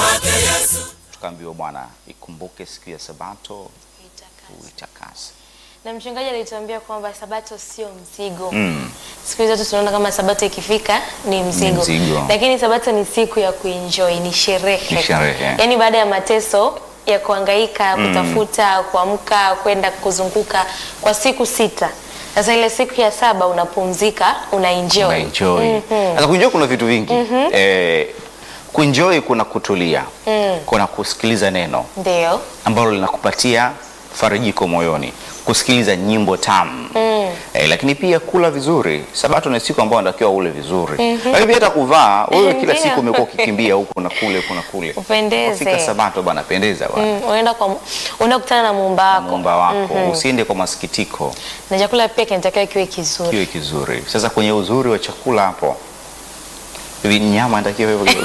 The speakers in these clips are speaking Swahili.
kwake Yesu. tukaambiwa Bwana ikumbuke siku ya Sabato uitakase. Na mchungaji alituambia kwamba sabato sio mzigo. Mm. Siku hizi watu tunaona kama sabato ikifika ni mzigo. mzigo. Lakini sabato ni siku ya kuenjoy, ni sherehe. Ni sherehe. Yaani baada ya mateso ya kuhangaika, kutafuta, kuamka, kwenda kuzunguka kwa siku sita. Sasa ile siku ya saba unapumzika, unaenjoy. Unaenjoy. Sasa kuenjoy kuna vitu vingi. Eh, kuenjoy kuna kutulia. Kuna kusikiliza neno Ndio. ambalo linakupatia farijiko moyoni, kusikiliza nyimbo tamu eh, lakini pia kula vizuri. Sabato ni siku ambayo unatakiwa ule vizuri, lakini pia hata kuvaa. Wewe kila Ndio. siku umekuwa ukikimbia huku na kule huku na kule, Upendeze. Ukifika Sabato bana, pendeza bwana, Mm, unaenda kwa unaenda kukutana na muumba wako. muumba wako, usiende kwa masikitiko, Na chakula pia kinatakiwa kiwe kizuri. kiwe kizuri. Sasa kwenye uzuri wa chakula hapo, hivi nyama inatakiwa hivyo kidogo.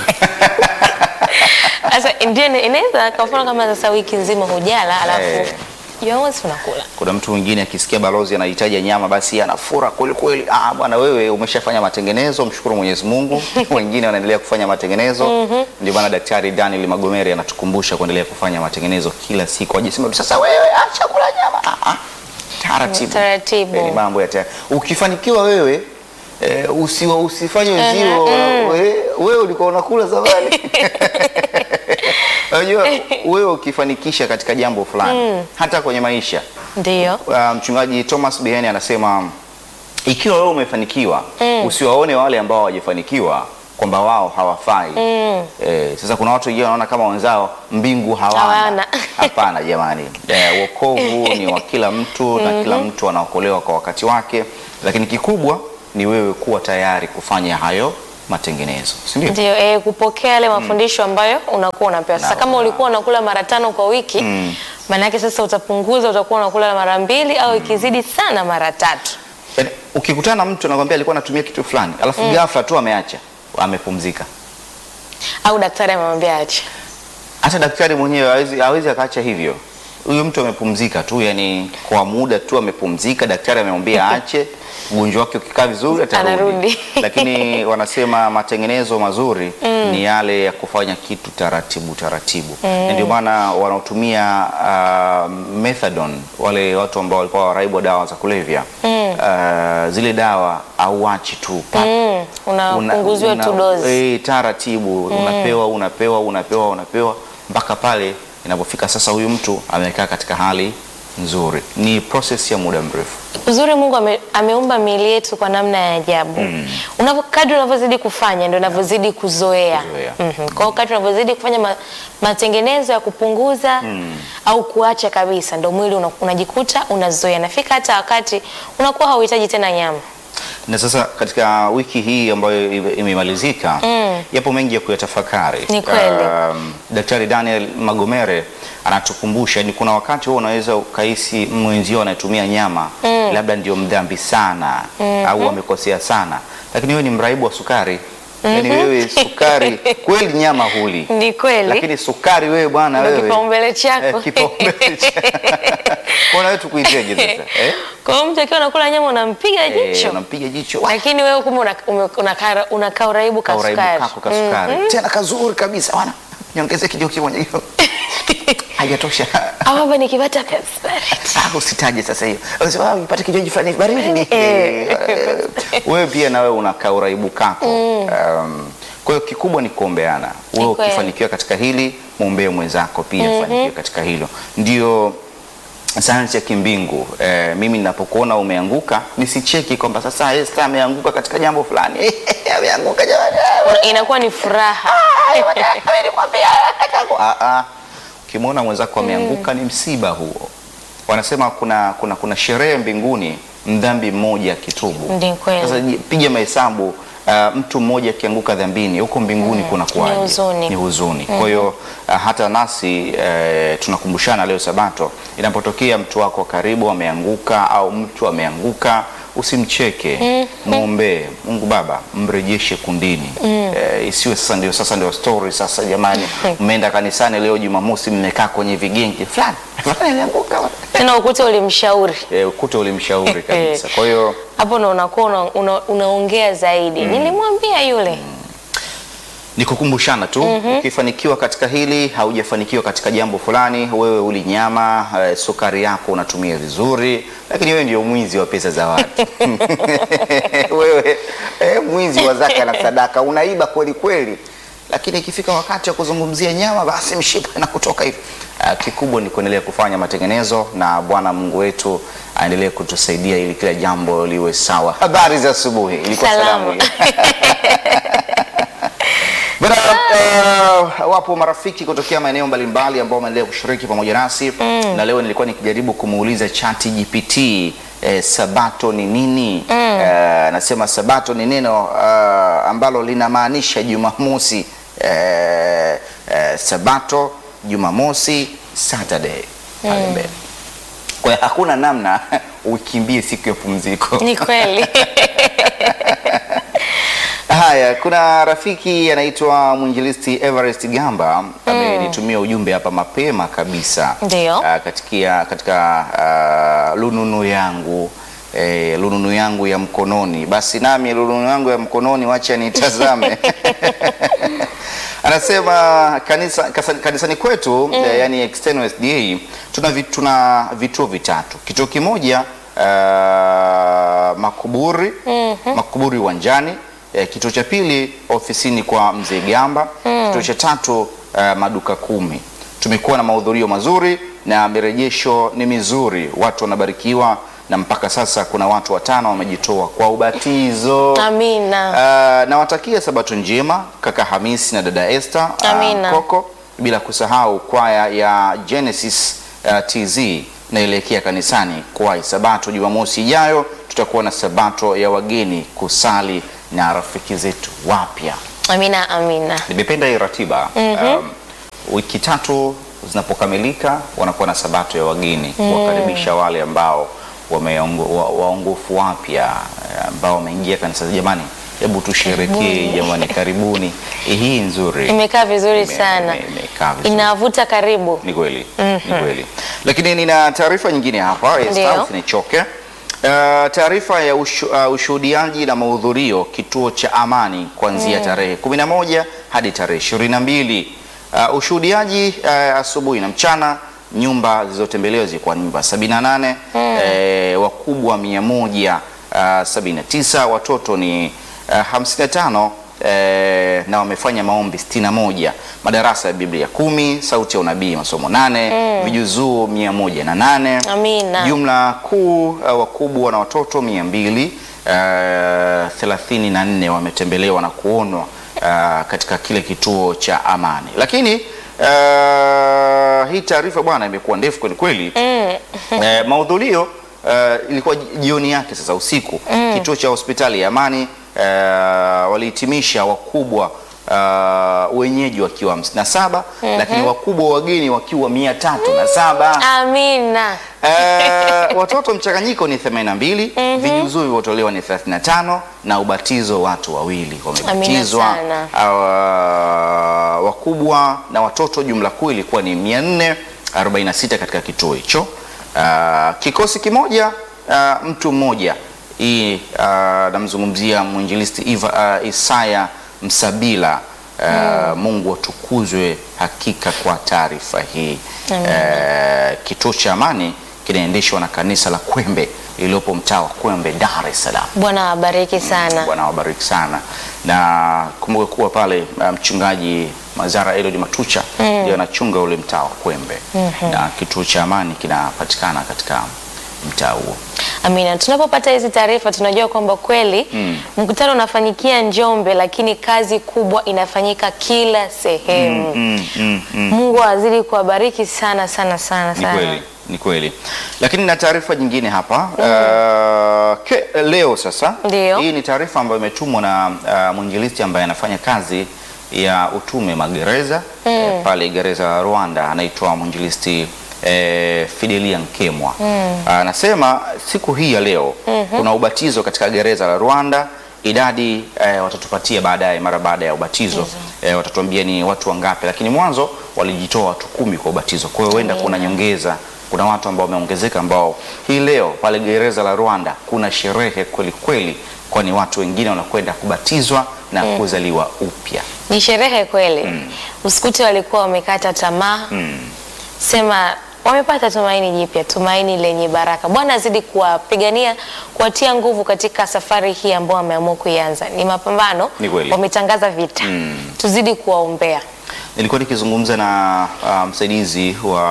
Sasa ndio ina- inaweza kwa mfano kama sasa wiki nzima hujala alafu Eh. Jumamosi unakula. Kuna mtu mwingine akisikia balozi anahitaji nyama basi anafura kweli kweli. Ah, bwana wewe umeshafanya matengenezo, mshukuru Mwenyezi Mungu. Wengine wanaendelea kufanya matengenezo. Ndio maana Daktari Daniel Magomeri anatukumbusha kuendelea kufanya matengenezo kila siku. Ajisema sasa wewe acha kula nyama. Ah, ah. Taratibu. Taratibu. Eh, Ni mambo ya tayari. Ukifanikiwa wewe eh, usiwa usifanye wenzio wewe wewe ulikuwa unakula zamani. Unajua wewe ukifanikisha katika jambo fulani hata kwenye maisha Ndio. Uh, mchungaji Thomas Beheni anasema ikiwa wewe umefanikiwa usiwaone wale ambao hawajafanikiwa kwamba wao hawafai. Eh, sasa kuna watu wengine wanaona kama wenzao mbingu hawana. Hawana. Hapana jamani, eh, wokovu ni wa kila mtu na kila mtu anaokolewa kwa wakati wake, lakini kikubwa ni wewe kuwa tayari kufanya hayo matengenezo, si ndio? Ndio eh, kupokea yale mafundisho ambayo unakuwa unapewa. Sasa Na- kama ulikuwa unakula mara tano kwa wiki, maana yake sasa utapunguza, utakuwa unakula mara mbili au ikizidi sana mara tatu. Yaani, ukikutana na mtu anakwambia alikuwa anatumia kitu fulani alafu ghafla tu ameacha, amepumzika. Au daktari amemwambia acha. hata daktari mwenyewe hawezi hawezi akaacha hivyo. Huyo mtu amepumzika tu, yani kwa muda tu amepumzika. Daktari amemwambia aache, ugonjwa wake ukikaa vizuri atarudi. Anarudi. Lakini wanasema matengenezo mazuri ni yale ya kufanya kitu taratibu taratibu, na ndio maana wanaotumia uh, methadone, wale watu ambao walikuwa waraibu wa dawa za kulevya uh, zile dawa auachi tu pap. Mm, unapunguziwa tu dozi. eh, taratibu unapewa unapewa unapewa unapewa mpaka pale inapofika sasa huyu mtu amekaa katika hali nzuri. Ni process ya muda mrefu. Uzuri Mungu ame, ameumba miili yetu kwa namna ya ajabu. Unapo kadri unavyozidi kufanya ndio unavyozidi kuzoea. Kuzoea. Mhm. Kwa hiyo kadri unavyozidi kufanya ma, matengenezo ya kupunguza au kuacha kabisa ndio mwili una, unajikuta unazoea. Nafika hata wakati unakuwa hauhitaji tena nyama. Na sasa katika wiki hii ambayo ime- imemalizika yapo mengi ya kuyatafakari. Ni kweli. Um, Daktari Daniel Magomere anatukumbusha ni kuna wakati huo unaweza ukahisi mwenzio anayetumia nyama labda ndio mdhambi sana au amekosea sana, lakini wewe ni mraibu wa sukari. Yaani wewe sukari kweli nyama huli, Ni kweli. lakini sukari wewe bwana Ndio wewe kipaumbele chako. Eh, kipaumbele cha- Kwa wewe tukuiteje sasa eh? Kwa hiyo mtu akiwa anakula nyama unampiga Eh, jicho. unampiga jicho Lakini wewe kumbe una- ume- unakaa unakaa uraibu ka kauraibu sukari. kako ka sukari tena kazuri kabisa bwana, niongeze kidogo kimoja hiyo haijatosha. Au hapa nikipata Pepsi Baridi. Ah, usitaje sasa hiyo, Unasema, ah, upate kinywaji fulani baridi. Eh. Wewe pia na wewe unakaa uraibu kako. Um, kwa hiyo kikubwa ni kuombeana. Wewe kweli. ukifanikiwa katika hili, muombee mwenzako pia afanikiwe katika hilo, ndio sayansi ya kimbingu. Eh, mimi ninapokuona umeanguka nisicheki kwamba sasa Esther ameanguka katika jambo fulani ameanguka jamani. Una- Inakuwa ni furaha. Ah, ah. Ukimwona mwenzako ameanguka ni msiba huo. Wanasema kuna, kuna, kuna sherehe mbinguni mdhambi mmoja akitubu. Ndi kweli. Sasa ji- piga mahesabu uh, mtu mmoja akianguka dhambini huko mbinguni kuna kuwaje? Ni huzuni. Ni huzuni. Kwa hiyo uh, hata nasi uh, tunakumbushana leo Sabato, inapotokea mtu wako wa karibu ameanguka au mtu ameanguka usimcheke, mwombee Mungu Baba, mrejeshe kundini. Eh, isiwe sasa ndio sasa ndio story sasa, jamani, mmeenda kanisani leo Jumamosi, mmekaa kwenye vigenge fulani fulani ameanguka, Tena ukute ulimshauri. eh, ukute ulimshauri kabisa. Kwa hiyo Hapo ndo unakuwa una, una, unaongea zaidi. Nilimwambia yule. ni kukumbushana tu ukifanikiwa katika hili haujafanikiwa katika jambo fulani wewe uli nyama eh, sukari yako unatumia vizuri lakini wewe ndio mwizi wa pesa za watu wewe eh, mwizi wa zaka na sadaka unaiba kweli kweli lakini ikifika wakati wa kuzungumzia nyama basi mshipa inakutoka hivi Ah, kikubwa ni kuendelea kufanya matengenezo na bwana mungu wetu aendelee kutusaidia ili kila jambo liwe sawa habari za asubuhi ilikuwa Salamu. salamu Bana, uh, wapo marafiki kutokea maeneo mbalimbali ambao wameendelea kushiriki pamoja nasi na leo nilikuwa nikijaribu kumuuliza Chat GPT eh, sabato ni nini? Eh, nasema sabato ni neno uh, ambalo linamaanisha Jumamosi. Eh, eh, sabato, Jumamosi, Saturday pale mbele. Kwa hiyo hakuna namna ukimbie siku ya pumziko. Ni kweli. Haya, kuna rafiki anaitwa mwinjilisti Everest Gamba amenitumia ujumbe hapa mapema kabisa Ndio. Ah, katika, katika ah, lununu yangu eh, lununu yangu ya mkononi. Basi nami lununu yangu ya mkononi, wacha nitazame. Anasema kanisa, kasa- kanisani kwetu eh, yani external SDA tuna, vi- tuna vituo vitatu. Kituo kimoja ah, makuburi makuburi uwanjani eh, kituo cha pili ofisini kwa mzee Gamba kituo cha tatu ah, maduka kumi. Tumekuwa na mahudhurio mazuri na mirejesho ni mizuri, watu wanabarikiwa na mpaka sasa kuna watu watano wamejitoa kwa ubatizo. Amina. Uh, nawatakia sabato njema kaka Hamisi na dada Esther uh, Amina. Koko, bila kusahau kwaya ya Genesis uh, TZ naelekea kanisani kwai sabato Jumamosi ijayo. Tutakuwa na sabato ya wageni kusali na rafiki zetu wapya. Amina, amina. Nimependa hii ratiba um, wiki tatu zinapokamilika wanakuwa na sabato ya wageni kuwakaribisha wale ambao wameongo- wa- waongofu wapya eh, ambao wameingia kanisa. Jamani, hebu tusherekee jamani, karibuni. Eh, Hii nzuri Imekaa vizuri Ime- sana. ime- imekaa vizuri. Inavuta karibu. Ni kweli, ni kweli. Lakini nina taarifa nyingine hapa, Ndio. Esther, usinichoke. Uh, taarifa ya ushu, uh, ushuhudiaji na mahudhurio kituo cha Amani kuanzia tarehe 11 hadi tarehe 22. Uh, ushuhudiaji uh, asubuhi na mchana, nyumba zilizotembelewa zilikuwa nyumba 78, eh, wakubwa 179, watoto ni uh, 55 eh, na wamefanya maombi 61, madarasa ya Biblia kumi, sauti ya unabii masomo nane, vijuzuu mia moja na nane, Amina. jumla kuu uh, wakubwa na watoto mia mbili thelathini na nne wametembelewa na kuonwa uh, katika kile kituo cha Amani. Lakini uh, hii taarifa bwana imekuwa ndefu kweli kweli. Eh, mahudhurio uh, ilikuwa jioni yake sasa usiku kituo cha hospitali ya Amani uh, walihitimisha wakubwa uh, wenyeji wakiwa 57 lakini wakubwa wageni wakiwa mia tatu na saba. Amina. Eh, watoto mchanganyiko ni 82, vijuzuu vilivyotolewa ni 35 na ubatizo watu wawili wamebatizwa. sana. Ah, wakubwa na watoto jumla kuu ilikuwa ni 446 katika kituo hicho. Ah, kikosi kimoja ah, mtu mmoja. Hii ah, namzungumzia mwinjilisti Iva, ah, Isaya Msabila. Ah, Mungu atukuzwe hakika kwa taarifa hii. Eh, kituo cha Amani kinaendeshwa na kanisa la Kwembe lililopo mtaa wa Kwembe, Dar es Salaam. Bwana awabariki sana. Bwana wabariki sana, na kumbuka kuwa pale uh, mchungaji Mazara Elod Matucha ndio anachunga ule mtaa wa Kwembe na kituo cha Amani kinapatikana katika mtaa huo. Amina. Tunapopata hizi taarifa tunajua kwamba kweli mkutano unafanyikia Njombe, lakini kazi kubwa inafanyika kila sehemu. Mm, mm, mm. Mungu azidi kuwabariki sana sana sana Ni sana. kweli, ni kweli. Lakini na taarifa nyingine hapa uh, ke, leo sasa, Ndio. hii ni taarifa ambayo imetumwa na uh, mwinjilisti ambaye anafanya kazi ya utume magereza eh, pale gereza la Rwanda, anaitwa mwinjilisti eh, Fidelia Nkemwa anasema siku hii ya leo kuna ubatizo katika gereza la Rwanda. Idadi eh, watatupatia baadaye, mara baada ya ubatizo eh, watatuambia ni watu wangapi, lakini mwanzo walijitoa watu kumi kwa ubatizo. Kwa hiyo huenda kuna nyongeza, kuna watu ambao wameongezeka, ambao hii leo pale gereza la Rwanda kuna sherehe kweli kweli, kwani watu wengine wanakwenda kubatizwa na kuzaliwa upya. Ni sherehe kweli. Usikute walikuwa wamekata tamaa. Sema wamepata tumaini jipya, tumaini lenye baraka. Bwana azidi kuwapigania, kuwatia nguvu katika safari hii ambao wameamua kuianza. Ni mapambano, Ni kweli. wametangaza vita. Tuzidi kuwaombea. Nilikuwa nikizungumza na uh, msaidizi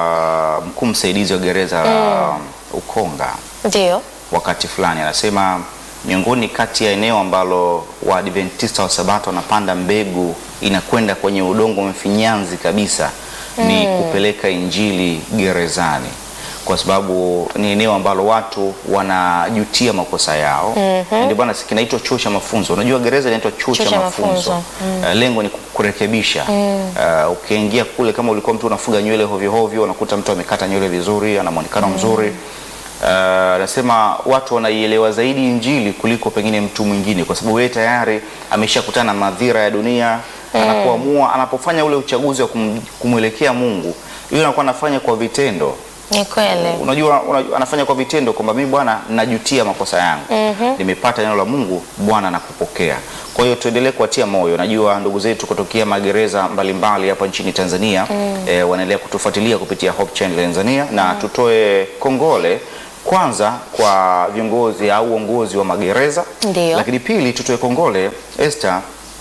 wa mkuu msaidizi wa gereza la Ukonga Ndio. wakati fulani, anasema miongoni kati ya eneo ambalo Waadventista wa Sabato wanapanda mbegu inakwenda kwenye udongo mfinyanzi kabisa ni kupeleka injili gerezani, kwa sababu ni eneo ambalo watu wanajutia makosa yao. Na Ndio bwana kinaitwa chuo cha mafunzo. Unajua gereza inaitwa chuo Chuo cha cha mafunzo. mafunzo. Uh, lengo ni kurekebisha. Uh, ukiingia kule kama ulikuwa mtu unafuga nywele hovyo hovyo, unakuta mtu amekata nywele vizuri, ana muonekano mzuri. Uh, nasema watu wanaielewa zaidi injili kuliko pengine mtu mwingine, kwa sababu yeye tayari ameshakutana na madhira ya dunia. Anapoamua, anapofanya ule uchaguzi wa kum, kumwelekea Mungu, yule anakuwa anafanya kwa vitendo Ni kweli. unajua, unajua anafanya kwa vitendo kwamba mimi Bwana najutia makosa yangu, nimepata neno la Mungu, Bwana nakupokea. Kwa hiyo tuendelee kuwatia moyo. Najua ndugu zetu kutokea magereza mbalimbali hapa nchini Tanzania eh, wanaendelea kutufuatilia kupitia Hope Channel Tanzania, na tutoe kongole kwanza kwa viongozi au uongozi wa magereza, Ndio. lakini pili tutoe kongole Esther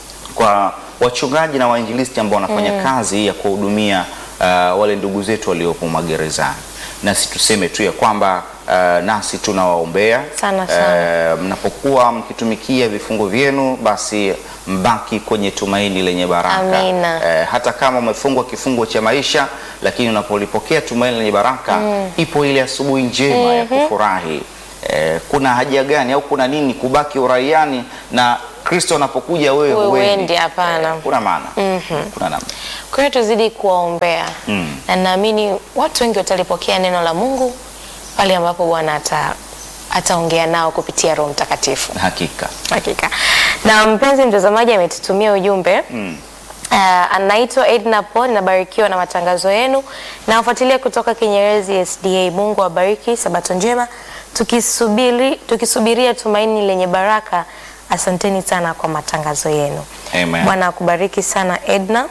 kwa wachungaji na wainjilisti ambao wanafanya kazi ya kuwahudumia uh, wale ndugu zetu waliopo magerezani. Nasi tuseme tu ya kwamba uh, nasi tunawaombea Sana, sana. Uh, mnapokuwa mkitumikia vifungo vyenu, basi mbaki kwenye tumaini lenye baraka. Amina. Eh, hata kama umefungwa kifungo cha maisha, lakini unapolipokea tumaini lenye baraka, ipo ile asubuhi njema ya kufurahi. Eh, kuna haja gani au kuna nini kubaki uraiani na Kristo anapokuja wewe Wewe huendi? huendi, hapana. Eh, kuna maana kuna namna Kwa hiyo tuzidi kuwaombea Mm. na naamini watu wengi watalipokea neno la Mungu pale ambapo Bwana ata ataongea nao kupitia Roho Mtakatifu. hakika. Hakika. Na mpenzi mtazamaji ametutumia ujumbe Mm. Uh, anaitwa Edna Paul, nabarikiwa na matangazo yenu. Nawafuatilia kutoka Kinyerezi SDA. Mungu awabariki, sabato njema, tukisubiri tukisubiria tumaini lenye baraka. Asanteni sana kwa matangazo yenu. Amen. Bwana akubariki sana Edna.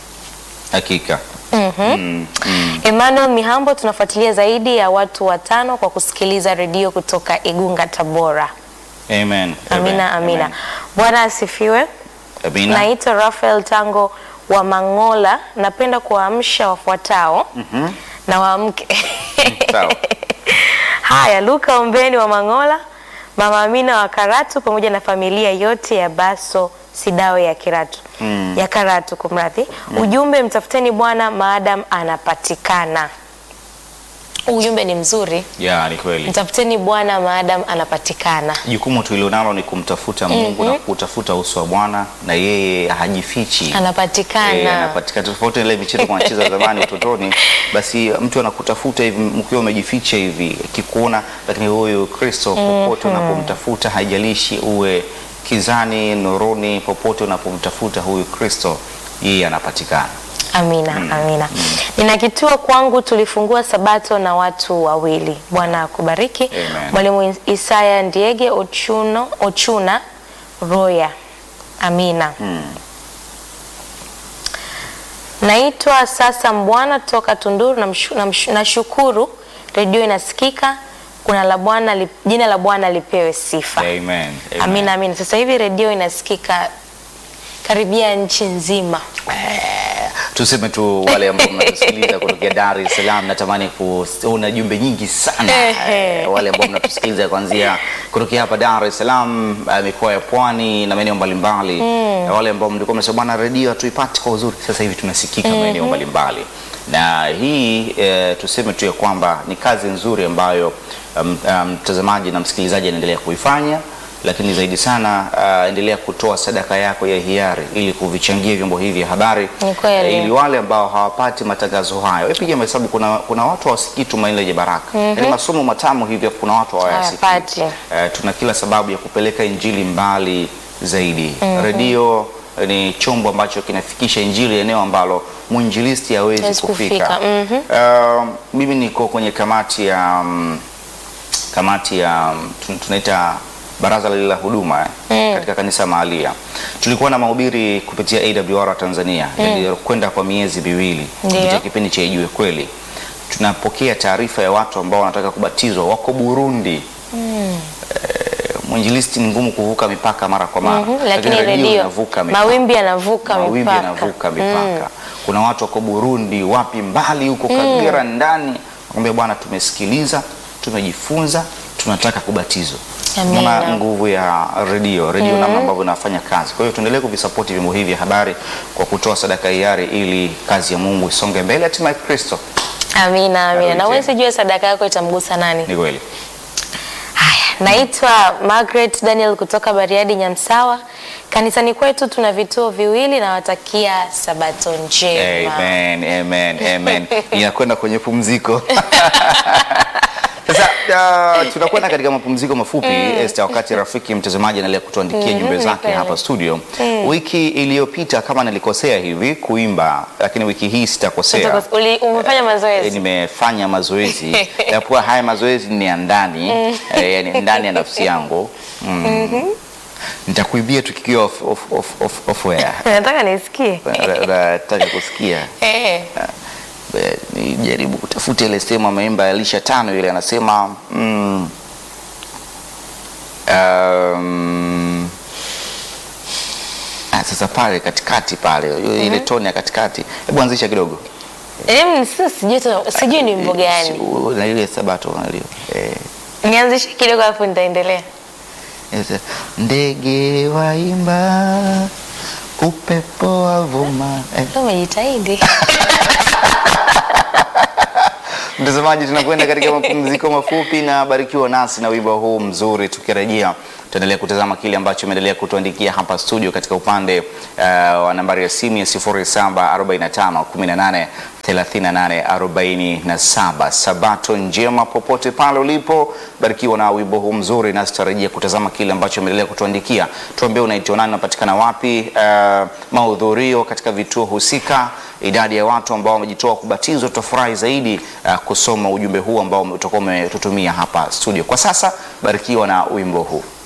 Hakika. Mhm. Mm, mm. Emmanuel Mihambo, tunafuatilia zaidi ya watu watano kwa kusikiliza redio kutoka Igunga, Tabora. Amen. Amina, Amen. amina. Bwana asifiwe. Amina. Naitwa Rafael Tango wa Mangola. Napenda kuwaamsha wafuatao na waamke. Sawa. Haya, Luka Ombeni wa Mangola, Mama Amina wa Karatu pamoja na familia yote ya Baso Sidawe ya Kiratu ya Karatu, kumradhi. Ujumbe, mtafuteni Bwana maadam anapatikana. Huu Ujumbe ni mzuri, Ya, ni kweli. mtafuteni Bwana maadam anapatikana. Jukumu tulilonalo ni kumtafuta Mungu na kutafuta uso wa Bwana, na yeye hajifichi. Anapatikana. Eh, anapatikana tofauti na ile michezo kwa wanacheza zamani utotoni, basi mtu anakutafuta hivi mkiwa umejificha hivi akikuona, lakini huyu Kristo popote unapomtafuta, haijalishi uwe kizani, nuruni, popote unapomtafuta huyu Kristo, yeye anapatikana. Amina, amina. Nina kituo kwangu, tulifungua sabato na watu wawili. Bwana akubariki. Amen. Mwalimu Isaya Ndiege Ochuno, Ochuna Roya. Amina. Naitwa sasa Mbwana toka Tunduru. namshu- namshu- Nashukuru redio inasikika. Kuna la Bwana, li- jina la Bwana lipewe sifa. Amen. Amen. Amina, amina. Sasa hivi redio inasikika karibia nchi nzima. Tuseme tu wale ambao mnatusikiliza kutokea Dar es Salaam, natamani kuona jumbe nyingi sana Ehe. Eh, wale ambao mnatusikiliza kuanzia kutokea hapa Dar es Salaam, eh, mikoa ya Pwani na maeneo mbalimbali, na wale ambao mlikuwa mnasema bwana, redio hatuipati kwa uzuri, sasa hivi tunasikika maeneo mbalimbali, na hii eh, tuseme tu ya kwamba ni kazi nzuri ambayo um, um, mtazamaji na msikilizaji anaendelea kuifanya lakini zaidi sana uh, endelea kutoa sadaka yako ya hiari ili kuvichangia vyombo hivi vya habari Ni kweli. eh, ili wale ambao hawapati matangazo hayo. Wewe piga mahesabu, kuna, kuna watu hawasikii tumaini lenye baraka yaani masomo matamu hivyo, kuna watu hawayasikii. Hawapati. Eh, tuna kila sababu ya kupeleka injili mbali zaidi. Redio eh, ni chombo ambacho kinafikisha injili eneo ambalo mwinjilisti hawezi Hawezi kufika. kufika, mhm. Eh, mimi niko kwenye kamati ya mm, kamati ya mm, tun- tunaita baraza lile la huduma eh, katika kanisa mahalia. Tulikuwa na mahubiri kupitia AWR Tanzania yaliyokwenda kwa miezi miwili Ndiyo. kupitia kipindi cha Ijue Kweli. Tunapokea taarifa ya watu ambao wanataka kubatizwa wako Burundi. Eh, mwinjilisti ni ngumu kuvuka mipaka mara kwa mara, Mhm, lakini redio inavuka mipaka. mawimbi yanavuka Mawimbi mipaka. yanavuka mipaka. Kuna watu wako Burundi, wapi mbali huko Kagera ndani, nakwambia bwana, tumesikiliza, tumejifunza, tunataka kubatizwa. Amina. Unaona nguvu ya redio, redio namna ambavyo inafanya kazi. Kwa hiyo tuendelee kuvisapoti vyombo hivi vya habari kwa kutoa sadaka hiari, ili kazi ya Mungu isonge mbele, hatimaye Kristo. Amina, amina. Na Arudi wewe tena. sijue sadaka yako itamgusa nani? Ni kweli. Haya, naitwa Margaret Daniel kutoka Bariadi Nyamsawa. Kanisani kwetu tuna vituo viwili, nawatakia sabato njema. Amen, amen, amen. Inakwenda kwenye pumziko. Sasa uh, tunakwenda katika mapumziko mafupi Esther, wakati rafiki mtazamaji anaendelea kutuandikia Mhm, jumbe ni zake kweli. hapa studio. Wiki iliyopita kama nilikosea hivi kuimba, lakini wiki hii sitakosea. Utako- uli- Umefanya Eh, mazoezi? nimefanya mazoezi yakuwa haya mazoezi ni ya ndani eh, yani ndani ya nafsi yangu mm. Nitakuibia tukikiwa off, off, off, off, off air. Nataka nisikie. Una- Unataka kusikia Eh. Eh, nijaribu kutafuta ile sehemu ameimba Alisha tano ile anasema mm, um, ah, sasa pale katikati pale ile tone ya katikati, hebu anzisha kidogo Em, sasa sijui tu- sijui ni wimbo gani. Si- na ile sabato nalio eh, Nianzishe kidogo alafu nitaendelea. Yes, ndege waimba upepo wavuma eh. Leo umejitahidi. Mtazamaji, tunakwenda katika mapumziko mafupi na barikiwa nasi na wimbo huu mzuri. Tukirejea tutaendelea kutazama kile ambacho imeendelea kutuandikia hapa studio katika upande uh, wa nambari ya simu ya 0745 18 38 47. Sabato njema popote pale ulipo, barikiwa na wimbo huu mzuri, nasi tutarejea kutazama kile ambacho imeendelea kutuandikia. Tuambie unaitwa nani, unapatikana wapi, uh, mahudhurio katika vituo husika idadi ya watu ambao wamejitoa kubatizwa. Tutafurahi zaidi uh, kusoma ujumbe huu ambao utakuwa umetutumia hapa studio. Kwa sasa barikiwa na wimbo huu.